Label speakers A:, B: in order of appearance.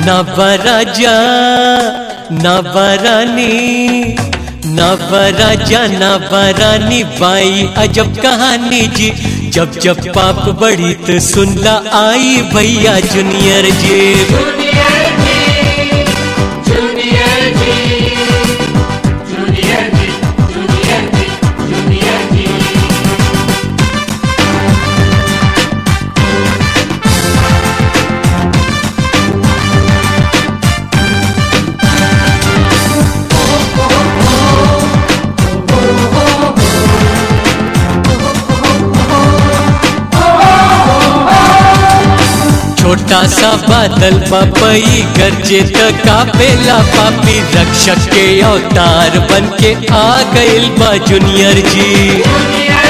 A: नवराजा नवरानी नवराजा नवरानी बाई अजब कहानी जी जब जब पाप बड़ी तो सुनला आई भैया जूनियर जी
B: जूनियर जी जूनियर जी जूनियर जी जूनियर जी जूनियर जी
A: छोटा सा बादल पपई गरजे त कापेला पापी रक्षक के अवतार बन के आ गइल बा जूनियर जी
B: जूनियर